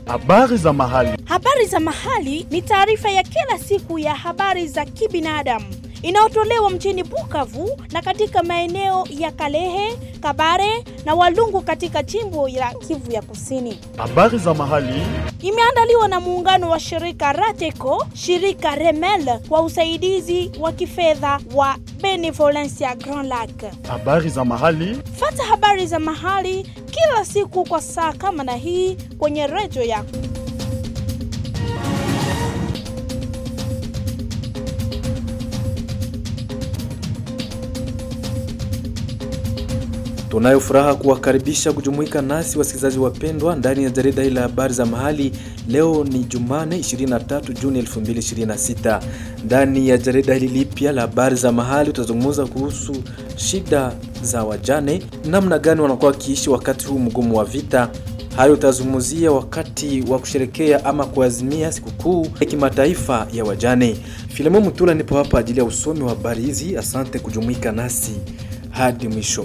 Habari za mahali. Habari za mahali ni taarifa ya kila siku ya habari za kibinadamu inayotolewa mjini Bukavu na katika maeneo ya Kalehe, Kabare na Walungu katika jimbo la Kivu ya Kusini. Habari za mahali. Imeandaliwa na muungano wa shirika Rateco, shirika Remel kwa usaidizi wa kifedha wa Benevolencia Grand Lac. Habari za mahali. Fata habari za mahali kila siku kwa saa kama na hii kwenye redio yako. Tunayo furaha kuwakaribisha kujumuika nasi wasikilizaji wapendwa ndani ya jarida hili la habari za mahali. Leo ni Jumane 23 Juni 2026. Ndani ya jarida hili lipya la habari za mahali tutazungumza kuhusu shida za wajane, namna gani wanakuwa wakiishi wakati huu mgumu wa vita. Hayo utazungumzia wakati wa kusherekea ama kuazimia sikukuu ya kimataifa ya wajane. Filemon Mutula nipo hapa ajili ya usomi wa habari hizi. Asante kujumuika nasi hadi mwisho.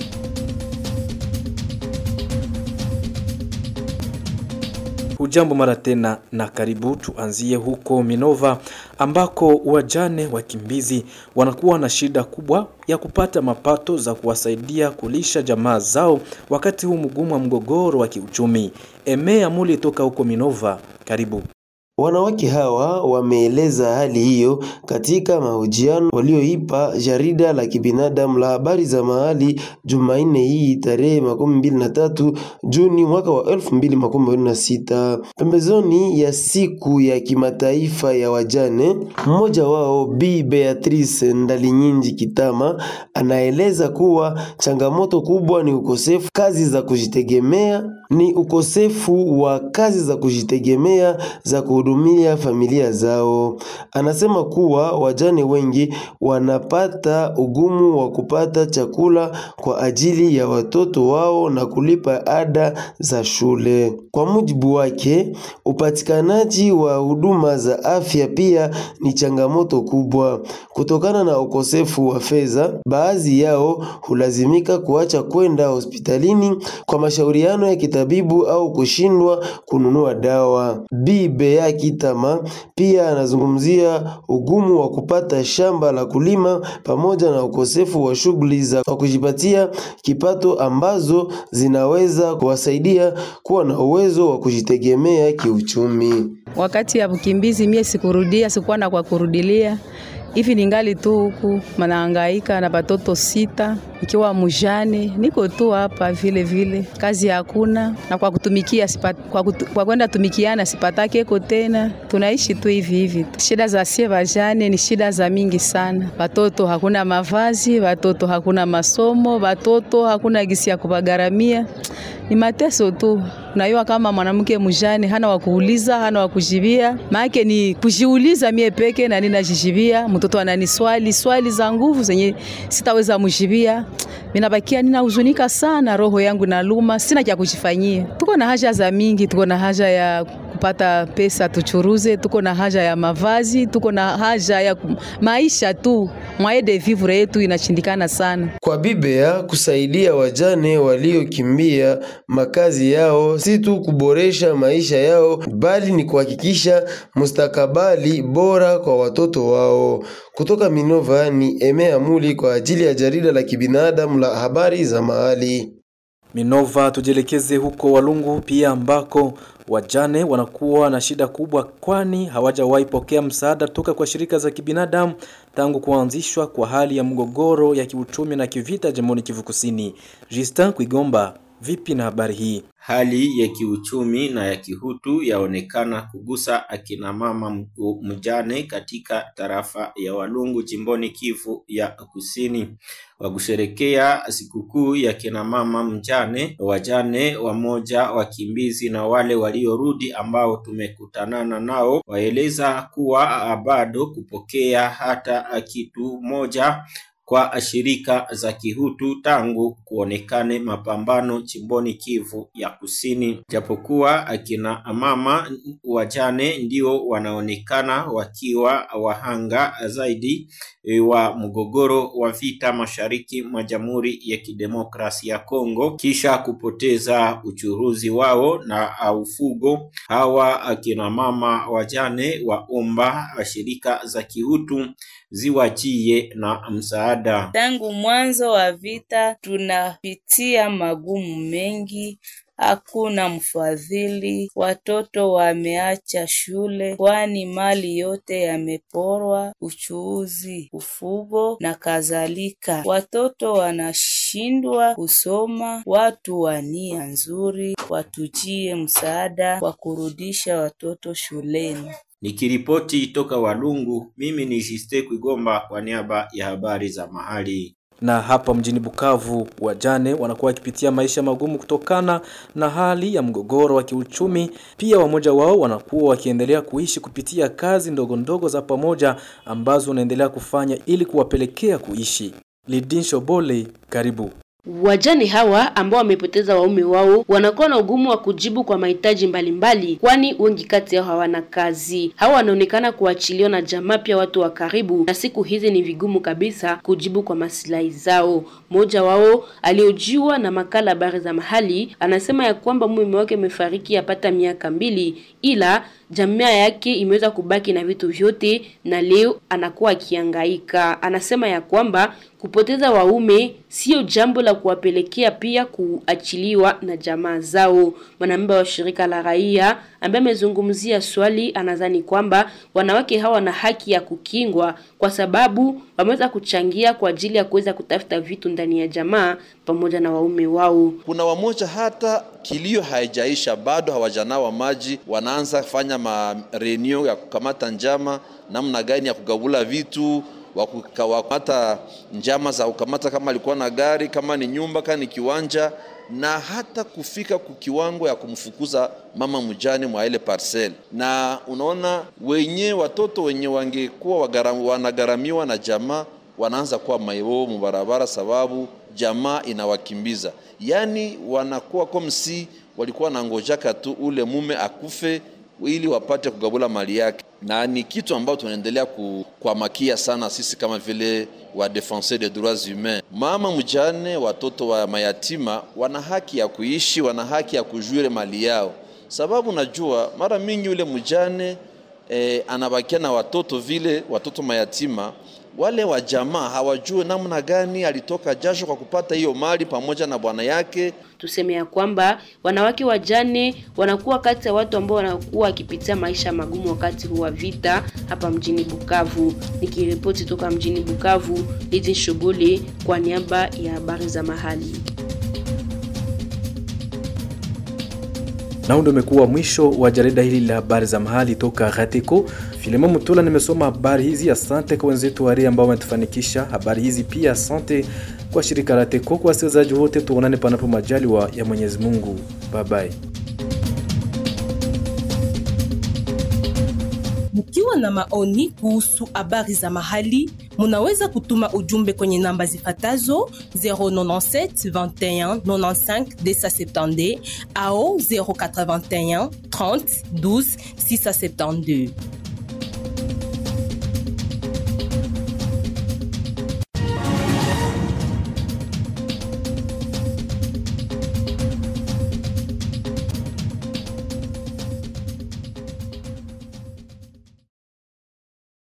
Hujambo mara tena na karibu. Tuanzie huko Minova ambako wajane wakimbizi wanakuwa na shida kubwa ya kupata mapato za kuwasaidia kulisha jamaa zao wakati huu mgumu wa mgogoro wa kiuchumi. Emea Muli toka huko Minova, karibu. Wanawake hawa wameeleza hali hiyo katika mahojiano walioipa jarida la kibinadamu la habari za mahali Jumanne hii tarehe makumi mbili na tatu Juni mwaka wa elfu mbili makumi mbili na sita pembezoni ya siku ya kimataifa ya wajane. Mmoja wao Bi Beatrice Ndalinyinji Kitama anaeleza kuwa changamoto kubwa ni ukosefu kazi za kujitegemea, ni ukosefu wa kazi za kujitegemea za kuhudumia familia zao. Anasema kuwa wajane wengi wanapata ugumu wa kupata chakula kwa ajili ya watoto wao na kulipa ada za shule. Kwa mujibu wake, upatikanaji wa huduma za afya pia ni changamoto kubwa. Kutokana na ukosefu wa fedha, baadhi yao hulazimika kuacha kwenda hospitalini kwa mashauriano ya kitabibu au kushindwa kununua dawa. Bibe ya Kitama pia anazungumzia ugumu wa kupata shamba la kulima pamoja na ukosefu wa shughuli za kujipatia kipato ambazo zinaweza kuwasaidia kuwa na uwezo wa kujitegemea kiuchumi. Wakati ya ukimbizi mie sikurudia, sikuwa na kwa kurudilia hivi ningali tu huku manahangaika na batoto sita, ikiwa mujane, niko tu hapa vile vile, kazi hakuna na kwa kutumikia sipat, kwa, kutu, kwa kwenda tumikiana sipatake eko tena, tunaishi tu hivi hivi. Shida za sie vajane ni shida za mingi sana. Batoto hakuna mavazi, batoto hakuna masomo, batoto hakuna gisi ya kubagaramia, ni mateso tu. Unajua kama mwanamke mjane hana wa kuuliza, hana wa kujibia, maana ni kujiuliza mie peke na ninajijibia. Mtoto anani swali swali za nguvu zenye sitaweza mjibia. Mimi nabakia ninahuzunika sana, roho yangu naluma, sina cha kujifanyia. Tuko na haja za mingi, tuko na haja ya kupata pesa tuchuruze, tuko na haja ya mavazi, tuko na haja ya maisha tu. Mwaye de vivre yetu inashindikana sana. Kwa Biblia kusaidia wajane waliokimbia makazi yao si tu kuboresha maisha yao bali ni kuhakikisha mustakabali bora kwa watoto wao. Kutoka Minova ni Emea Muli kwa ajili ya jarida la kibinadamu la habari za mahali. Minova, tujielekeze huko Walungu pia ambako wajane wanakuwa na shida kubwa, kwani hawajawahi pokea msaada toka kwa shirika za kibinadamu tangu kuanzishwa kwa hali ya mgogoro ya kiuchumi na kivita jimboni Kivu Kusini. Justin Kuigomba, vipi na habari hii? Hali ya kiuchumi na ya kihutu yaonekana kugusa akina mama mjane katika tarafa ya Walungu jimboni Kivu ya Kusini. Wa kusherekea sikukuu ya kina mama mjane, wajane wamoja, wakimbizi na wale waliorudi ambao tumekutanana nao, waeleza kuwa bado kupokea hata kitu moja kwa shirika za kihutu tangu kuonekane mapambano jimboni Kivu ya Kusini, japokuwa akina mama wajane ndio wanaonekana wakiwa wahanga zaidi wa mgogoro wa vita mashariki mwa Jamhuri ya Kidemokrasia ya Kongo kisha kupoteza uchuruzi wao na ufugo. Hawa akina mama wajane waomba shirika za kihutu ziwajie na msaada. Tangu mwanzo wa vita tunapitia magumu mengi hakuna mfadhili, watoto wameacha shule, kwani mali yote yameporwa, uchuuzi, ufugo na kadhalika. Watoto wanashindwa kusoma. Watu wa nia nzuri watujie msaada wa kurudisha watoto shuleni. Nikiripoti toka Walungu, mimi ni Jiste Kwigomba kwa niaba ya habari za mahali na hapa mjini Bukavu wajane wanakuwa wakipitia maisha magumu kutokana na hali ya mgogoro wa kiuchumi. Pia wamoja wao wanakuwa wakiendelea kuishi kupitia kazi ndogo ndogo za pamoja ambazo wanaendelea kufanya ili kuwapelekea kuishi. Lidin Shobole, karibu. Wajane hawa ambao wamepoteza waume wao wanakuwa na ugumu wa kujibu kwa mahitaji mbalimbali, kwani wengi kati yao hawana kazi. Hawa wanaonekana kuachiliwa na jamaa, pia watu wa karibu, na siku hizi ni vigumu kabisa kujibu kwa maslahi zao. Mmoja wao aliojiwa na makala habari za mahali anasema ya kwamba mume wake amefariki yapata miaka mbili, ila jamaa yake imeweza kubaki na vitu vyote na leo anakuwa akihangaika. Anasema ya kwamba kupoteza waume sio jambo la kuwapelekea pia kuachiliwa na jamaa zao. Mwanamemba wa shirika la raia ambaye amezungumzia swali anadhani kwamba wanawake hawa wana haki ya kukingwa kwa sababu wameweza kuchangia kwa ajili ya kuweza kutafuta vitu ndani ya jamaa pamoja na waume wao. Kuna wamoja hata kilio haijaisha bado hawajanawa maji, wanaanza fanya marenio ya kukamata njama namna gani ya kugabula vitu wakukamata njama za kukamata, kama alikuwa na gari, kama ni nyumba, kama ni kiwanja, na hata kufika kukiwango ya kumfukuza mama mjane mwa ile parcel. Na unaona wenye watoto wenye wangekuwa wanagharamiwa na jamaa wanaanza kuwa mayo mubarabara, sababu jamaa inawakimbiza, yaani wanakuwa komsi walikuwa nangojaka tu ule mume akufe ili wapate kugabula mali yake, na ni kitu ambacho tunaendelea kuamakia sana sisi kama vile wa defenseur des droits humains. Mama mjane, watoto wa mayatima wana haki ya kuishi, wana haki ya kujuire mali yao, sababu najua mara mingi yule mjane eh, anabakia na watoto vile watoto mayatima wale wa jamaa hawajue namna gani alitoka jasho kwa kupata hiyo mali pamoja na bwana yake. Tuseme ya kwamba wanawake wajane wanakuwa kati ya watu ambao wanakuwa wakipitia maisha magumu wakati huu wa vita hapa mjini Bukavu. Nikiripoti toka mjini Bukavu, Lidi Shughuli kwa niaba ya habari za mahali. Na huu ndio umekuwa mwisho wa jarida hili la habari za mahali toka Gateko. Filemon Mutula nimesoma habari hizi. Asante kwa wenzetu wari ambao wametufanikisha habari hizi, pia asante kwa shirika la Teko. Kwa wasikilizaji wote, tuonane panapo majaliwa ya Mwenyezi Mungu. Bye bye. Mkiwa na maoni kuhusu habari za mahali, munaweza kutuma ujumbe kwenye namba zifatazo 097 21 95 270 au 081 30 12 672.